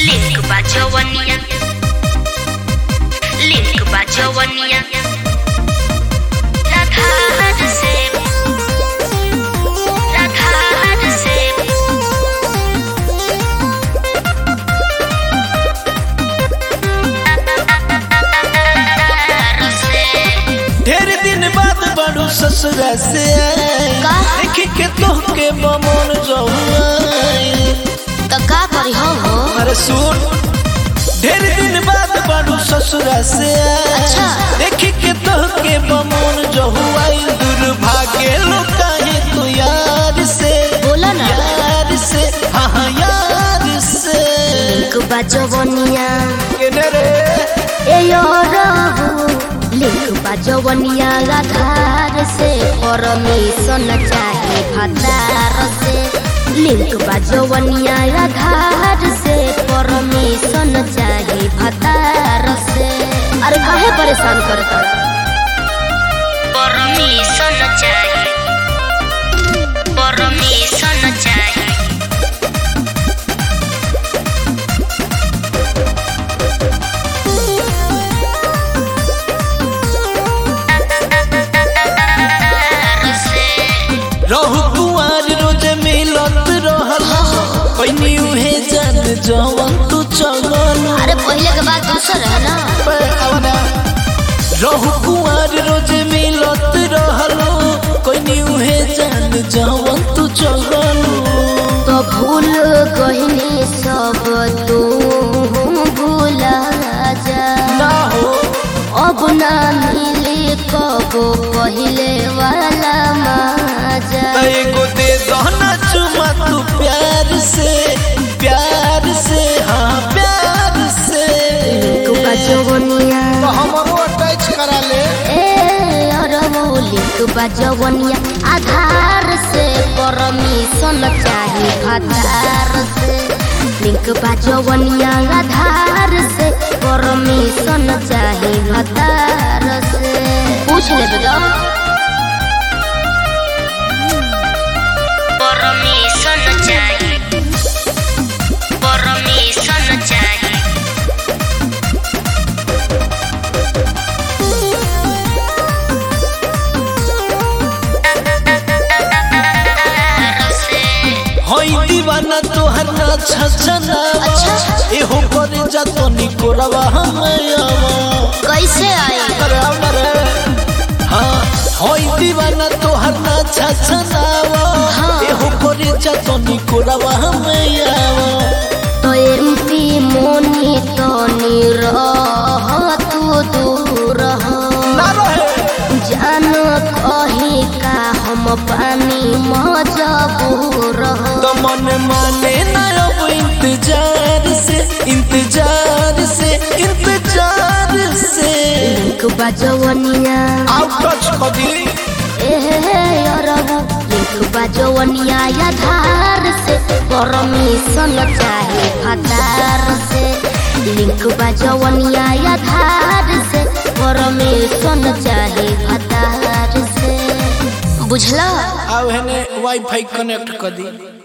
Link बा जवनिया link बा जवनिया राधार से राधार से राधार से ढेर दिन बाद बड़ू ससुरा से का? देखी के तोहके बमन जहुआई तो का करी हो हो अरे सुन ढेर दिन बाद बड़ू ससुरा से अच्छा। देखी के तोहके बमन जहुआई दुर्भाग्य लुकाहे तू यार से बोला ना यार से हाँ हाँ यार से लिंक बा जवनिया केने रे ए यो रहू लिंक बा जवनिया आधार से परमिशन चाहे भतार से लिंक बा जवनिया आधार से परमिशन चाहे भतार से अरे काहे परेशान करता परमिशन चाहे परमिशन चाहे रहु कुआर रोज मिलत रहल पैनी उहे जान जवन तू चगल अरे पहले के बात दूसर है ना रहु कुआर रोज मिलत रहल पैनी उहे जान जवन तू चगल तो भूल गहनी सब तू भूला जा ना हो अब ना मिले कब पहले वाला मजा त एगो दे दहना चुमा तू प्यार से प्यार से हाँ प्यार से तू बजवनिया हमरो अटैच करा ले ए अरमौली तू बजवनिया आधार से परमिशन चाहे आधार से लिंक बजवनिया आधार से परमिशन चाहे आधार से पूछ ले बेटा परमिशन चाहिए परमिशन चाहिए हई दीवाना तोहर ना छछना अच्छा। एहो करे जा तो निकोरवा हमयावा कैसे आए अरे अरे हाँ हई दीवाना तोहर ना छछनावा हाँ। एहो करे जा तो निकोरवा हमयावा तो एमपी मोनी तो निरह तू दूर हो ना रहे जान कही का हम पानी मजबूर हो तो मन माने ना अब इंतजार से इंतजार से इंतजार से लिंक बजवनिया आउट टच कदी एहे अरबू लिंक बजवनिया आधार से परमिशन चाहे फतार से लिंक बजवनिया आधार से परमिशन चाहे फतार से बुझला आव हेने वाईफाई कनेक्ट कर दी